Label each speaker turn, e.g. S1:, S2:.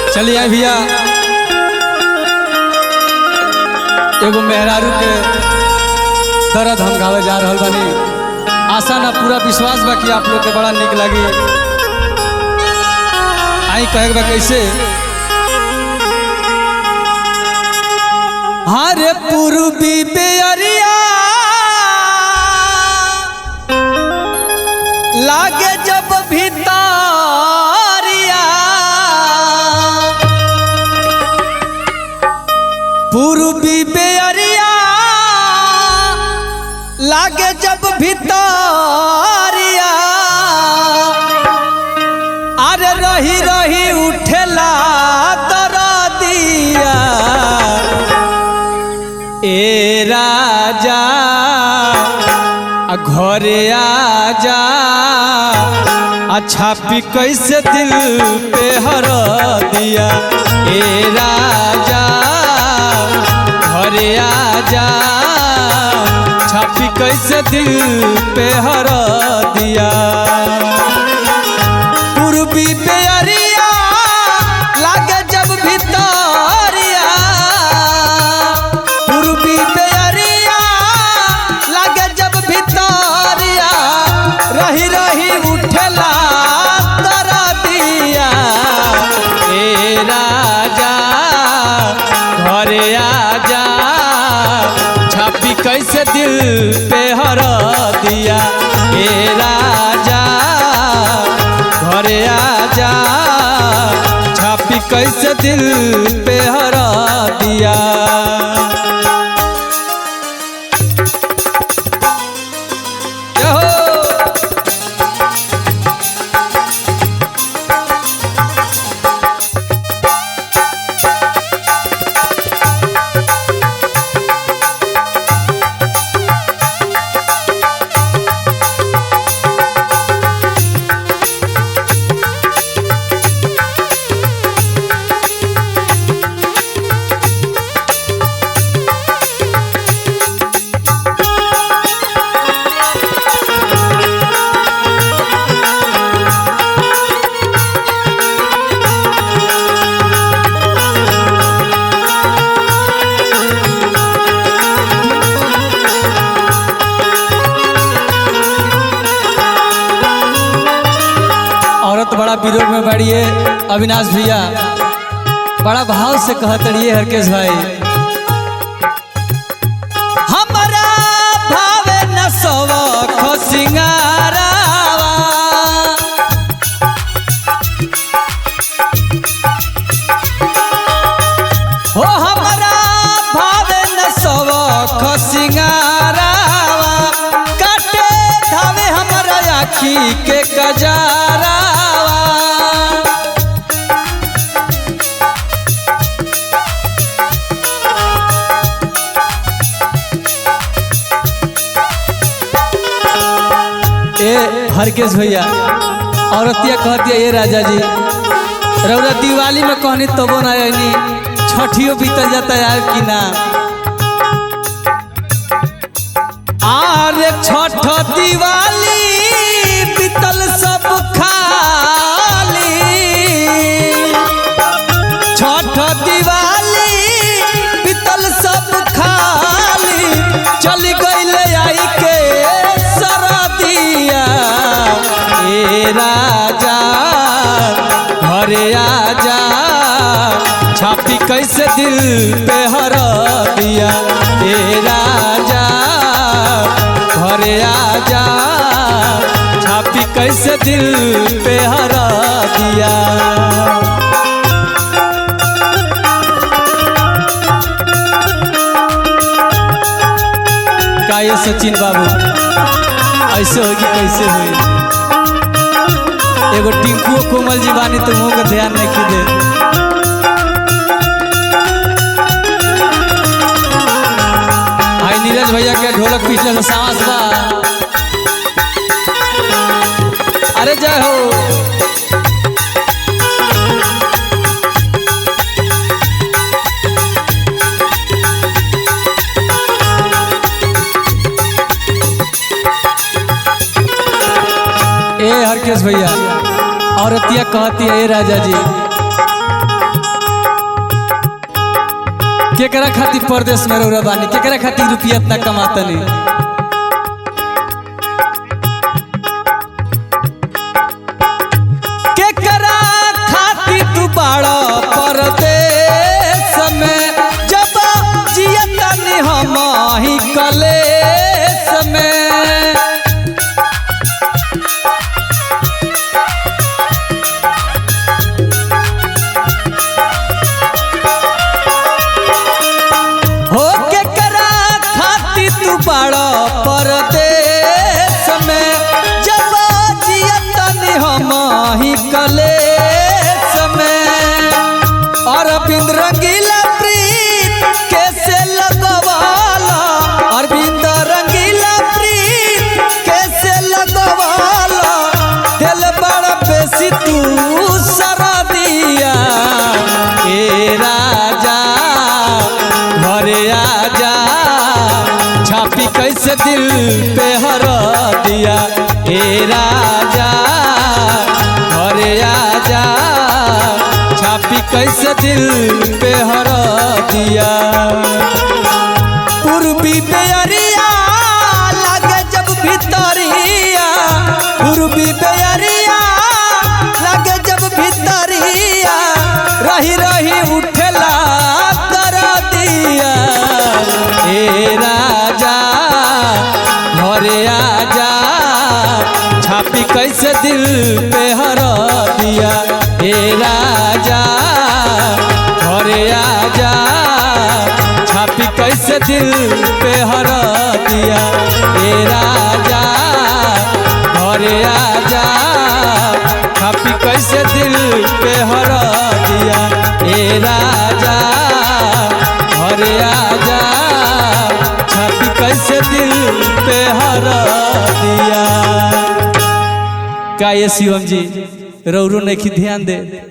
S1: चलिए आए भैया एगो मेहरारू के दर्द हम गावे जा रहल बानी आशा ना पूरा विश्वास बा कि आप लोग के बड़ा निक लगी आई कहे बा कैसे हरे पूर्वी बेअरिया लागे जब भितारिया पूर्वी बेअरिया लागे जब भितारिया अरे रही रही उठेला दरदिया ए राजा आ घरे आजा अच्छा पी कैसे दिल पे हर दिया ए राजा घरे आजा छापी कैसे दिल पे हर दिया पूर्वी बेअरिया लागे जब भितरिया पूर्वी बेअरिया लागे जब भितरिया रही रही उठेला दरदिया ए राजा घरे आजा छापी कैसे दिल पे हर दिया ए राजा घरे आजा छापी कैसे दिल पे हरा दिया जय हो। औरत बड़ा विरोध में बढ़िए अविनाश भैया बड़ा भाव से कहत रहिए हरकेश भाई हमारा भावे न सवख सिंगारावा हो हमारा भावे न सवख सिंगारावा काटे धावे हमारा आखी के कजारावा ए हरकेश भैया औरतिया कहतिया ये राजा जी रौरा दिवाली में कहनी तबो ना आनी छठियो बीतल जाता है कि ना आरे छठ दिवाली बीतल सब खाली छठ दिवाली बीतल सब खाली चल गईले आई के सरदिया ए राजा घरे आजा छापी कैसे दिल पे हर दिया ए राजा घरे आजा छापी कैसे दिल पे हर दिया का ये सचिन बाबू ऐसे होगी कैसे हुई एगो टिंकू कोमल जी बानी तो मुँह का ध्यान नहीं की दे आई नीरज भैया के ढोलक पिछले से सांस बा अरे जय हो ए हरकेश भैया औरतिया कहती है ए राजा जी केकरा खातिर परदेश में रौरा बानी केकरा खातिर रुपया इतना कमातनी केकरा खातिर तू बाड़ा परदेश में जब जियतनी हम ही कलेश में हो के करा खाती तू बड़ा परदेश में जब जियतनी हम ही कलेश में अरविंद रंगीला प्रीत कैसे लगवाला अरविंद रंगीला प्रीत कैसे लगवाला दिल बड़ा बेसी तू सरा दिया ए राजा घरे आजा छापी कैसे दिल पे हर दिया ए राजा घरे आजा छापी कैसे दिल पे हर दिया पूर्वी बेअरिया लागे जब भितरिया पूर्वी बेअरिया लागे जब भितरिया रही रही उठला कर दिया ए राजा घरे आजा छापी कैसे दिल पे हर दिया ए राजा घरे आजा छापी कैसे दिल पे हर दिया ए राजा घरे आजा छापी कैसे दिल पे हर दिया ए राजा घरे आजा छापी कैसे दिल पे हर दिया का ये शिवम जी रौरू नहीं ध्यान दे